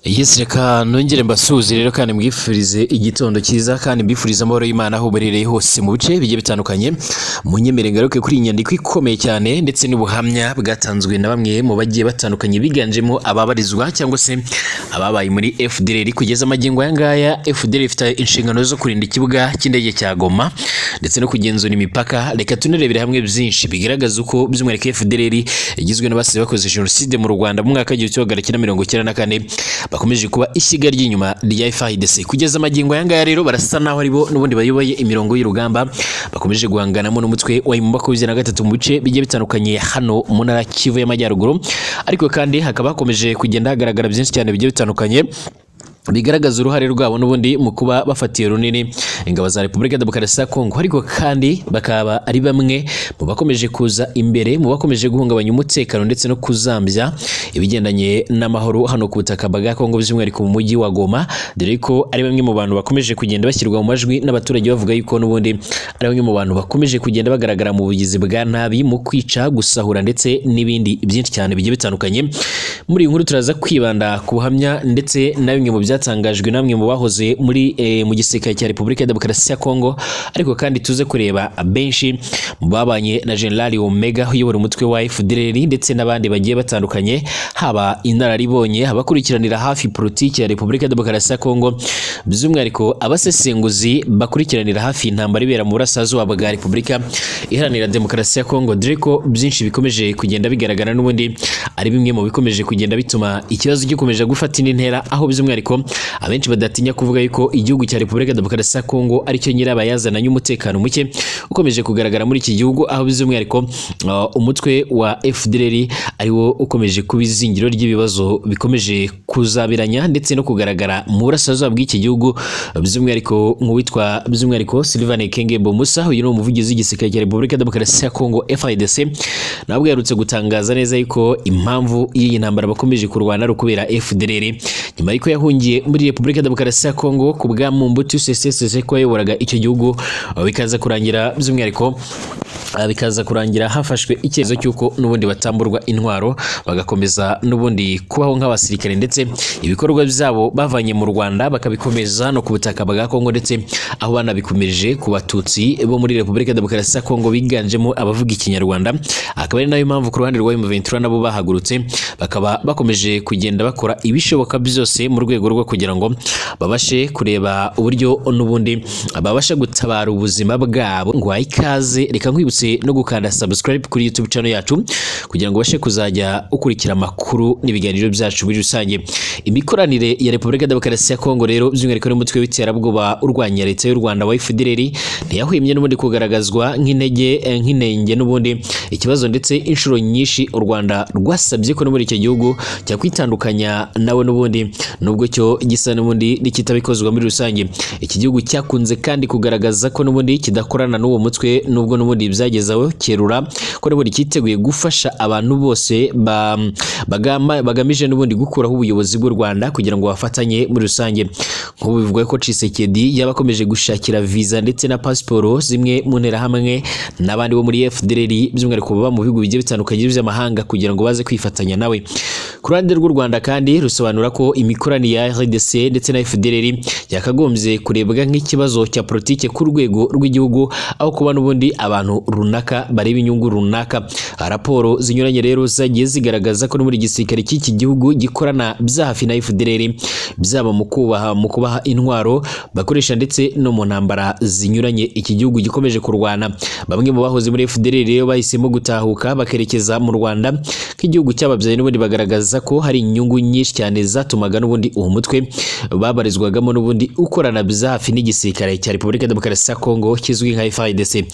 Yes reka nongere mbasuhuze rero kandi mwifurize igitondo cyiza kandi mbifurize amahoro y'Imana aho uberereye hose mu bice bigiye bitandukanye munyemere ngaruke kuri iyi nyandiko ikomeye cyane ndetse n'ubuhamya bwatanzwe na bamwe mu bagiye batandukanye biganjemo ababarizwa cyangwa se ababaye muri FDLR kugeza amagingo aya ngaya FDLR ifite inshingano zo kurinda ikibuga cy'indege cya Goma ndetse no kugenzura imipaka reka tunarebere hamwe byinshi bigaragaza uko by'umwihariko FDLR igizwe n'abasize bakoze jenoside mu Rwanda mu mwaka w'igihumbi kimwe magana cyenda mirongo icyenda na kane bakomeje kuba ishyiga ry'inyuma rya FARDC kugeza amagingo aya ngaya rero barasa naho aribo n'ubundi bayoboye imirongo y'urugamba bakomeje guhanganamo n'umutwe wa mu makumyabiri na gatatu mu bice bigiye bitandukanye hano mu ntara ya Kivu y'Amajyaruguru ariko kandi hakaba hakomeje kugenda hagaragara byinshi cyane bigiye bitandukanye bigaragaza uruhare rwabo n'ubundi mu kuba bafatiye runini ingabo za Repubulika Demokarasi ya Kongo ariko kandi bakaba ari bamwe mu bakomeje kuza imbere mu bakomeje guhungabanya umutekano ndetse no kuzambya ibigendanye n'amahoro hano ku butaka bwa Kongo by'umwihariko mu mujyi wa Goma dore ko ari bamwe mu bantu bakomeje kugenda bashyirwa mu majwi n'abaturage bavuga yuko n'ubundi ari bamwe mu bantu bakomeje kugenda bagaragara mu bugizi bwa nabi mu kwica gusahura ndetse n'ibindi byinshi cyane bigiye bitandukanye muri iyi nkuru turaza kwibanda ku buhamya ndetse na bimwe mu bya byatangajwe namwe mu bahoze muri eh, mu gisirikare cya Repubulika ya Demokarasi ya Kongo ariko kandi tuze kureba benshi mu babanye na General Omega uyobora umutwe wa FDLR ndetse n'abandi bagiye batandukanye haba inararibonye abakurikiranira hafi politiki ya Repubulika ya Demokarasi ya Kongo by'umwihariko abasesenguzi bakurikiranira hafi intambara ibera mu burasirazuba bwa Repubulika iharanira Demokarasi ya Kongo dore ko byinshi bikomeje kugenda bigaragara n'ubundi ari bimwe mu bikomeje kugenda bituma ikibazo gikomeje gufata indi ntera aho by'umwihariko abenshi badatinya kuvuga yuko igihugu cya Repubulika Demokarasi ya Kongo aricyo nyirabayazana y'umutekano muke ukomeje kugaragara muri iki gihugu aho by'umwihariko uh, umutwe wa FDLR ariwo ukomeje kuba izingiro ry'ibibazo bikomeje kuzabiranya ndetse no kugaragara mu burasirazuba bw'iki gihugu by'umwihariko nk'uwitwa by'umwihariko Sylvain Kengembo Musa uyu ni umuvugizi w'igisirikare cya Repubulika Demokarasi ya Kongo FARDC nabwo yaherutse gutangaza neza yuko impamvu y'iyi ntambara bakomeje kurwana ari ukubera FDLR nyuma y'uko yahungiye muri Repubulika Demokarasi ya Kongo ku bwa Mobutu Sese Sese ko yayoboraga icyo gihugu bikaza kurangira by'umwihariko bikaza kurangira hafashwe icyemezo cy'uko n'ubundi batamburwa intwaro bagakomeza n'ubundi kubaho nk'abasirikare ndetse ibikorwa byabo bavanye mu Rwanda bakabikomeza no ku butaka bwa Kongo ndetse aho banabikomeje ku Batutsi bo muri Repubulika Demokarasi ya Kongo biganjemo abavuga ikinyarwanda akaba ari nayo mpamvu ku ruhande rwa M23 nabo bahagurutse bakaba bakomeje kugenda bakora ibishoboka byose mu rwego rwo kugira ngo babashe kureba uburyo n'ubundi babasha gutabara ubuzima bwabo ngo ikaze reka nkwibutsa wihuse no gukanda subscribe kuri YouTube channel yacu kugira ngo bashe kuzajya ukurikira amakuru n'ibiganiro byacu muri rusange imikoranire ya Repubulika Demokarasi ya Kongo rero by'umwihariko n'umutwe w'iterabwoba urwanya leta y'u Rwanda wa FDLR ntiyahwemye n'ubundi kugaragazwa nk'intege nk'inenge n'ubundi ikibazo ndetse inshuro nyinshi u Rwanda rwasabye ko muri icyo gihugu cya kwitandukanya nawe n'ubundi nubwo cyo gisa n'ubundi nikitabikozwa muri rusange iki gihugu cyakunze kandi kugaragaza ko n'ubundi kidakorana n'uwo mutwe nubwo n'ubundi byagezaho kerura ko n'ubundi cyiteguye gufasha abantu bose bagamije n'ubundi gukuraho ubuyobozi bw'u Rwanda kugira ngo bafatanye muri rusange nk'ubu bivuga ko Tshisekedi yaba akomeje gushakira visa ndetse na pasiporo zimwe mu nterahamwe n'abandi bo muri FDLR by'umwihariko baba mu bihugu bigiye bitandukanye by'amahanga kugira ngo baze kwifatanya nawe ku ruhande rw'u Rwanda kandi rusobanura ko imikoranire ya RDC ndetse na FDLR yakagombye kurebwa nk'ikibazo cya politike ku rwego rw'igihugu aho kuba n'ubundi abantu runaka bareba inyungu runaka raporo zinyuranye rero zagiye zigaragaza ko muri gisirikare cy'iki gihugu gikorana bya hafi na FDLR byaba mu kubaha mu kubaha intwaro bakoresha ndetse no mu ntambara zinyuranye iki gihugu gikomeje kurwana bamwe mu bahoze muri FDLR rero bahisemo gutahuka bakerekeza mu Rwanda nk'igihugu cyababyaye n'ubundi bagaragaza ko hari inyungu nyinshi cyane zatumaga n'ubundi uwo mutwe babarizwagamo n'ubundi ukorana bya hafi n'igisirikare cya Repubulika Demokarasi ya Kongo kizwi nka FARDC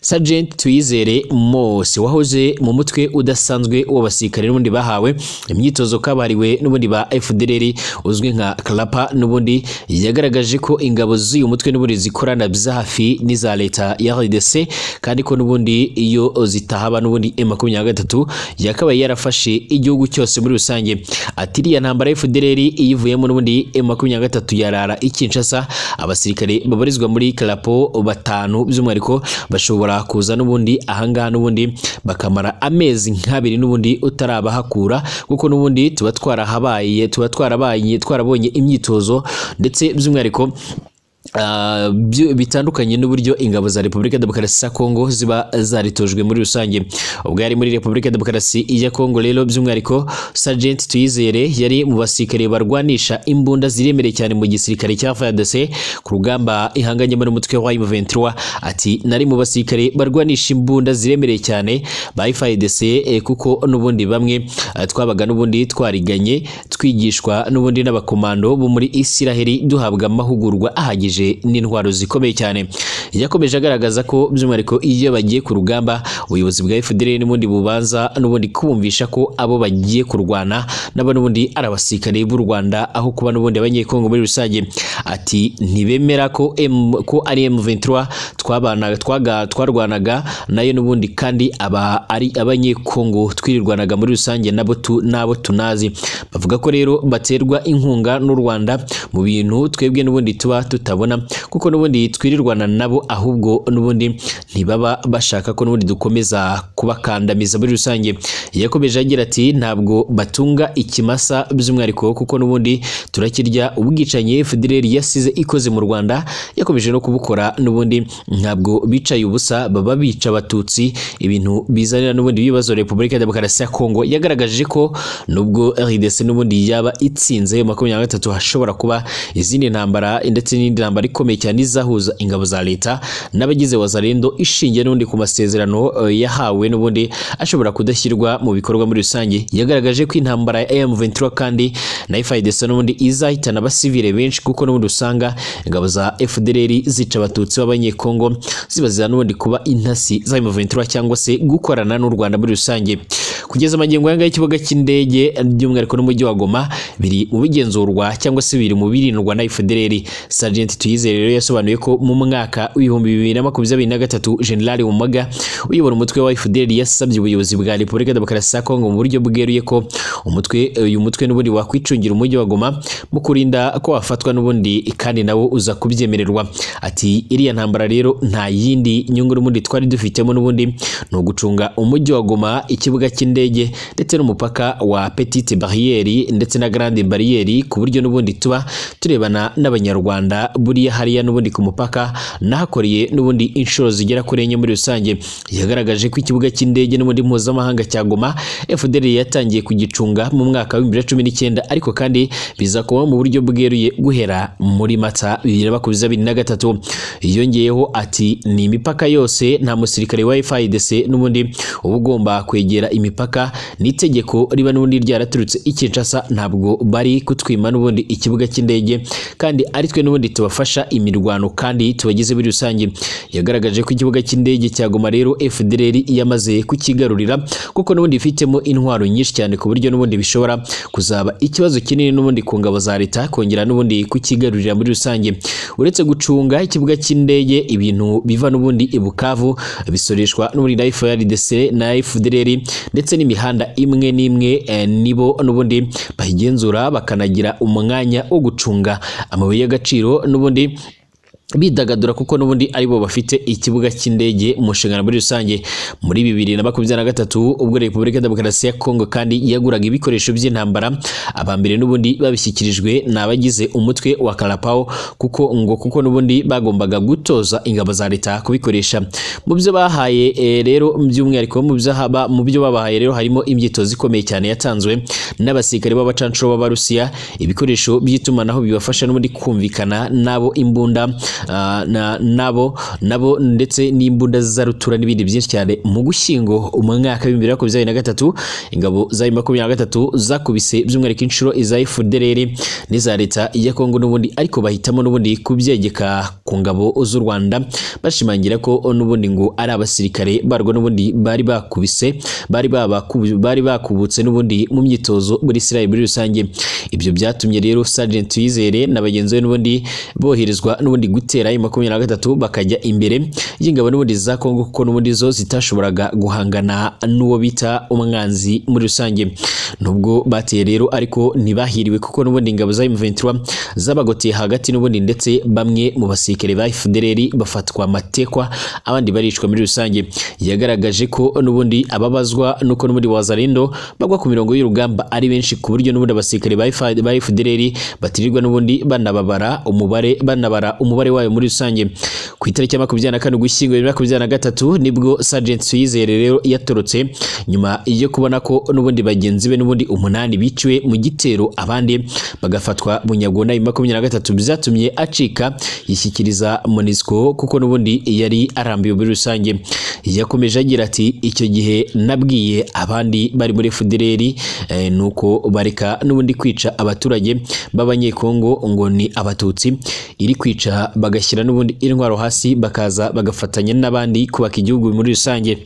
Sergeant Tuyizere Mose wahoze mu mutwe udasanzwe w'abasirikare n'ubundi bahawe imyitozo kabariwe n'ubundi ba FDLR uzwi nka Klapa n'ubundi yagaragaje ko ingabo z'uyu mutwe n'ubundi zikorana bya hafi n'iza leta ya RDC kandi ko n'ubundi iyo zitahaba n'ubundi M23 yakabaye yarafashe igihugu cyose muri rusange ati iriya ntambara FDLR iyivuyemo n'ubundi M23 yarara ikinshasa abasirikare babarizwa muri Klapo batanu by'umwihariko bashobora bashobora kuza n'ubundi ahangaha n'ubundi bakamara amezi nk'abiri n'ubundi utarabahakura kuko n'ubundi tuba twarahabaye tuba twarabaye twarabonye imyitozo ndetse by'umwihariko Ah, byo- bitandukanye n'uburyo ingabo za Repubulika ya Demokarasi ya Kongo ziba zaritojwe muri rusange ubwo yari muri Repubulika ya Demokarasi ya Kongo rero by'umwihariko Sergeant Tuyizere yari mu basirikare barwanisha imbunda ziremereye cyane mu gisirikare cya FARDC ku rugamba ihanganyemo n'umutwe wa M23 ati nari mu basirikare barwanisha imbunda ziremereye cyane ba FARDC eh, kuko n'ubundi bamwe eh, twabaga n'ubundi twariganye twigishwa n'ubundi n'abakomando bo muri Isiraheli duhabwa amahugurwa ahagije n'intwaro zikomeye cyane yakomeje agaragaza ko by'umwihariko iyo bagiye ku rugamba ubuyobozi bwa FDL n'ubundi bubanza n'ubundi kubumvisha ko abo bagiye kurwana nabo n'ubundi ari abasirikare b'u Rwanda aho kuba n'ubundi abanyekongo muri rusange ati ntibemera ko M, ko ari M23 twabanaga twaga twarwanaga nayo n'ubundi kandi aba ari abanyekongo twirirwanaga muri rusange nabo tu, nabo tunazi bavuga ko rero baterwa inkunga n'u Rwanda mu bintu twebwe n'ubundi tuba tutabona kuko n'ubundi twirirwana nabo ahubwo n'ubundi ntibaba bashaka ko n'ubundi dukomeza kubakandamiza muri rusange yakomeje agira ati ntabwo batunga ikimasa by'umwihariko kuko n'ubundi turakirya ubwicanyi FDLR yasize ikoze mu Rwanda yakomeje no kubukora n'ubundi ntabwo bicaye ubusa baba bica abatutsi ibintu bizanira n'ubundi ibibazo Repubulika ya Demokarasi ya Kongo yagaragaje ko nubwo RDC n'ubundi yaba itsinze makumyabiri na gatatu hashobora kuba izindi ntambara ndetse n'indi ntambara ikomeye cyane izahuza ingabo za leta n'abagize wazalendo ishingiye n'ubundi ku masezerano eh, yahawe n'ubundi ashobora kudashyirwa mu bikorwa muri rusange yagaragaje ko intambara ya M23 kandi na FARDC n'ubundi izahitana abasivile benshi kuko n'ubundi usanga ingabo za FDLR zica abatutsi b'abanyekongo zibazira n'ubundi kuba intasi za M23 cyangwa se gukorana n'u Rwanda muri rusange kugeza amagingo yanga y'ikibuga cy'indege by'umwihariko n'umujyi wa Goma biri mu bigenzurwa cyangwa se biri mu birindwa na FDLR Sergeant Tuyizere rero yasobanuye ko mu mwaka w'ibihumbi bibiri na makumyabiri na gatatu General Umaga uyobora umutwe wa FDLR yasabye ubuyobozi bwa Repubulika ya Demokarasi ya Kongo mu buryo bweruye ko umutwe uyu mutwe n'ubundi wakwicungira umujyi wa Goma mu kurinda ko wafatwa n'ubundi kandi nawo uza kubyemererwa ati iriya ntambara rero nta yindi nyungu n'ubundi twari dufitemo n'ubundi ni ugucunga umujyi wa Goma ikibuga cy'indege ndetse n'umupaka wa Petite Barriere ndetse na Grande Barriere ku buryo n'ubundi tuba turebana n'abanyarwanda buriya hariya n'ubundi ku mupaka nahakoreye n'ubundi inshuro zigera kuri enye muri rusange yagaragaje ko ikibuga cy'indege n'ubundi mpuzamahanga cya Goma FDL yatangiye kugifunga mu mwaka wa 2019 ariko kandi biza kuba mu buryo bweruye guhera muri Mata 2023 yongeyeho ati ni imipaka yose nta musirikare wa FARDC n'ubundi uba ugomba kwegera imipaka n'itegeko riba n'ubundi ryaraturutse i Kinshasa ntabwo bari kutwima n'ubundi ikibuga cy'indege kandi ari twe n'ubundi tubafasha imirwano kandi tubagize muri rusange yagaragaje ko ikibuga cy'indege cya Goma rero FDLR yamaze kukigarurira kuko n'ubundi ifitemo intwaro nyinshi cyane ku buryo n'ubundi bishobora kuzaba ikibazo kinini n'ubundi ku ngabo za leta kongera n'ubundi kukigarurira muri rusange uretse gucunga ikibuga cy'indege ibintu biva n'ubundi i Bukavu bisoreshwa n'ubundi na FARDC na FDLR ndetse n'imihanda imwe n'imwe eh, nibo n'ubundi bayigenzura bakanagira umwanya wo gucunga amabuye y'agaciro n'ubundi bidagadura kuko n'ubundi ari bo bafite ikibuga cy'indege mu nshingano muri rusange muri bibiri na makumyabiri na gatatu ubwo repubulika ya demokarasi ya kongo kandi yaguraga ibikoresho by'intambara aba mbere n'ubundi babishyikirijwe ni abagize umutwe wa karapawo kuko ngo kuko n'ubundi bagombaga gutoza ingabo za leta kubikoresha mu byo bahaye eh, rero by'umwihariko mu byo haba mu byo babahaye rero harimo imyitozo ikomeye cyane yatanzwe n'abasirikare b'abacanshuro b'abarusiya ibikoresho by'itumanaho bibafasha n'ubundi kumvikana n'abo imbunda ah, na- nabo nabo ndetse n'imbunda za rutura n'ibindi byinshi cyane mu gushyingo umwaka w'ibihumbi bibiri na makumyabiri na gatatu ingabo za makumyabiri na gatatu zakubise by'umwihariko inshuro iza FDLR n'iza leta ya Kongo n'ubundi ariko bahitamo n'ubundi kubyegeka ku ngabo z'u Rwanda bashimangira ko n'ubundi ngo ari abasirikare barwo n'ubundi bari bakubise bari babaku- bari bakubutse n'ubundi mu myitozo muri Israel muri rusange ibyo byatumye rero Sergeant Twizere na bagenzi be n'ubundi boherezwa n'ubundi guta gutera makumyabiri na gatatu bakajya imbere y'ingabo n'ubundi za Kongo kuko n'ubundi zo zitashoboraga guhangana n'uwo bita umwanzi muri rusange nubwo bateye rero ariko ntibahiriwe kuko n'ubundi ingabo za M23 zabagoteye hagati n'ubundi ndetse bamwe mu basirikare ba FDLR bafatwa amatekwa abandi baricwa muri rusange yagaragaje ko n'ubundi ababazwa nuko n'ubundi wazarindo bagwa ku mirongo y'urugamba ari benshi ku buryo n'ubundi abasirikare ba FD- ba FDLR batirirwa n'ubundi banababara umubare banabara umubare wayo muri rusange ku itariki ya makumyabiri na kane ugushyingo bibiri na makumyabiri na gatatu nibwo Sergeant Uwizere rero yatorotse nyuma yo kubona ko n'ubundi bagenzi be n'ubundi umunani biciwe mu gitero abandi bagafatwa bunyagona bibiri na makumyabiri na gatatu byatumye acika yishyikiriza MONUSCO kuko n'ubundi yari arambiwe muri rusange yakomeje agira ati icyo gihe nabwiye abandi bari muri FDLR eh, nuko bareka n'ubundi kwica abaturage b'abanyekongo ngo ni abatutsi iri kwica bagashyira n'ubundi intwaro hasi bakaza bagafatanya n'abandi kubaka igihugu muri rusange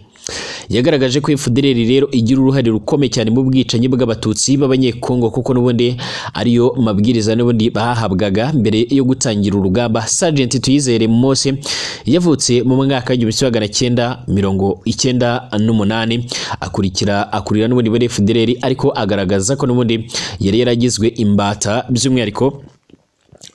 yagaragaje ko FDLR rero igira uruhare rukomeye cyane mu bwicanyi bw'abatutsi b'abanyekongo kuko n'ubundi ariyo mabwiriza n'ubundi bahabwaga mbere yo gutangira urugamba Sergeant Tuyizere Mose yavutse mu mwaka w'igihumbi kimwe magana cyenda mirongo icyenda n'umunani akurikira akurira n'ubundi muri FDLR ariko agaragaza ko n'ubundi yari yaragizwe imbata by'umwihariko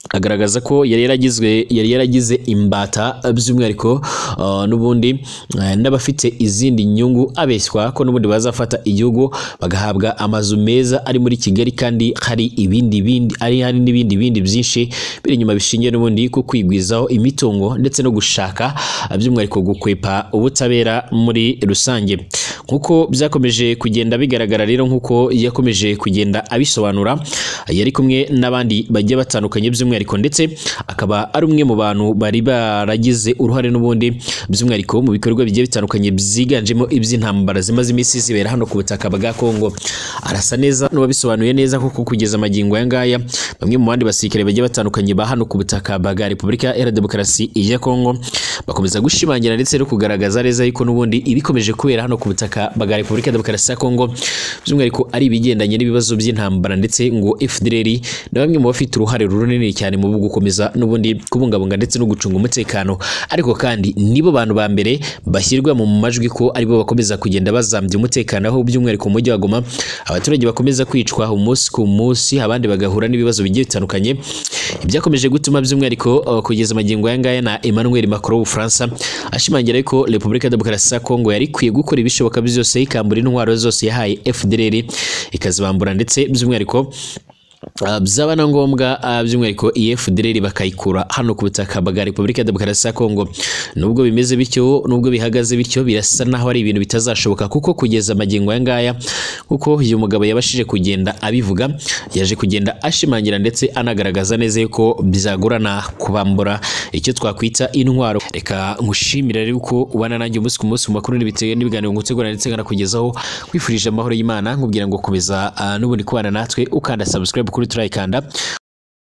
agaragaza ko yari yaragizwe yari yaragize imbata by'umwihariko uh, n'ubundi uh, n'abafite izindi nyungu abeshywa ko n'ubundi bazafata igihugu bagahabwa amazu meza ari muri Kigali kandi hari ibindi bindi ari hari n'ibindi bindi byinshi biri inyuma bishingiye n'ubundi ku kwigwizaho imitungo ndetse no gushaka uh, by'umwihariko gukwepa ubutabera muri rusange nk'uko byakomeje kugenda bigaragara rero nk'uko yakomeje kugenda abisobanura yari kumwe n'abandi bagiye batandukanye by'umwihariko ndetse akaba ari umwe mu bantu bari baragize uruhare n'ubundi by'umwihariko mu bikorwa bigiye bitandukanye byiganjemo iby'intambara zimaze iminsi zibera hano ku butaka bwa Kongo arasa neza n'uwabisobanuye neza kuko kugeza amagingo aya ngaya bamwe mu bandi basirikare bagiye batandukanye ba hano ku butaka bwa Repubulika Iharanira Demokarasi ya Kongo bakomeza gushimangira ndetse no kugaragaza neza yuko n'ubundi ibikomeje kubera hano ku butaka bwa Repubulika Demokarasi ya Kongo by'umwihariko ari ibigendanye n'ibibazo by'intambara ndetse ngo FDLR na bamwe mu bafite uruhare runini cyane mu gukomeza n'ubundi kubungabunga ndetse no gucunga umutekano ariko kandi nibo bantu ba mbere bashyirwa mu majwi ko aribo bakomeza kugenda bazambya umutekano aho by'umwihariko mu mujyi wa Goma abaturage bakomeza kwicwa umunsi ku munsi abandi bagahura n'ibibazo bigiye bitandukanye ibyakomeje gutuma by'umwihariko uh, kugeza amagingo aya ngaya na Emmanuel Macron w'Ubufaransa ashimangira ko Repubulika Demokarasi ya Kongo yari ikwiye gukora ibishoboka byose ikambura intwaro zose yahaye FDLR ikazibambura ndetse by'umwihariko Uh, byaba na ngombwa uh, by'umwihariko EFDLR bakayikura hano ku butaka bwa Repubulika ya Demokarasi ya Kongo nubwo bimeze bityo nubwo bihagaze bityo birasa naho ari ibintu bitazashoboka kuko kugeza amagingo aya ngaya kuko uyu mugabo yabashije kugenda abivuga yaje kugenda ashimangira ndetse anagaragaza neza yuko byagorana kubambura icyo twakwita intwaro reka nkushimira rero uko ubana nanjye umunsi ku munsi mu makuru n'ibitege- n'ibiganiro ngutegura ndetse nkanakugezaho kwifurije amahoro y'Imana nkubwira ngo komeza uh, n'ubundi kubana natwe ukanda subscribe kuri turayikanda